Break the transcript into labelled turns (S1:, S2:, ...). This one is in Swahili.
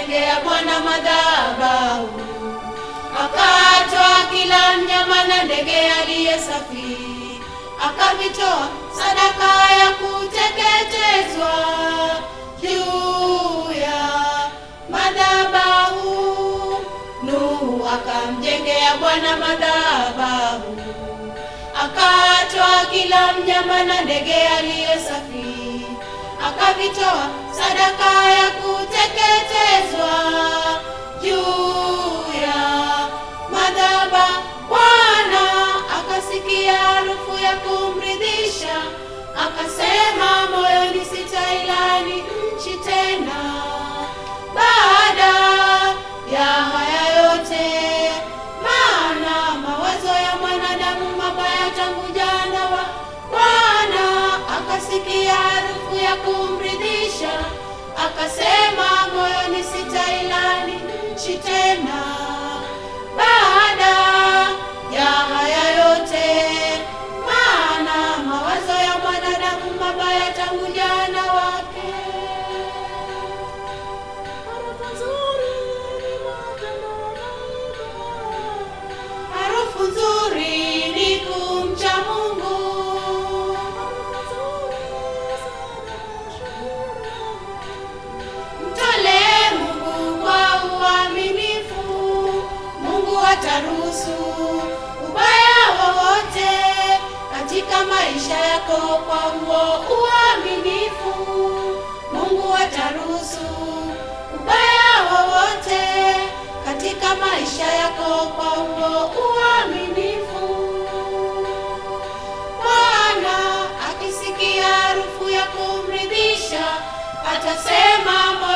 S1: akamjengea Bwana madhabahu, akatoa kila mnyama na ndege aliye safi, akavitoa sadaka ya kuteketezwa juu ya madhabahu. Nuhu akamjengea Bwana madhabahu, akatoa kila mnyama na ndege aliye safi, akavitoa sadaka ya kuteketezwa juu ya madhabahu. Bwana akasikia harufu ya kumridhisha, akasema moyoni, sitailani nchi tena baada ya haya yote, maana mawazo ya mwanadamu mabaya tangu jana wa Bwana akasikia harufu ya kumridhisha, akasema moyoni, sitailani nchi tena baada ya haya yote, maana mawazo ya mwanadamu mabaya tangu jana wake. Harufu nzuri ni kumcha Mungu. Mtolee Mungu kwa uaminifu, Mungu ataruhusu ubaya wowote katika maisha yako kwa huo uaminifu. Mungu ataruhusu ubaya wowote katika maisha yako kwa huo uaminifu. Bwana akisikia harufu ya kumridhisha, atasema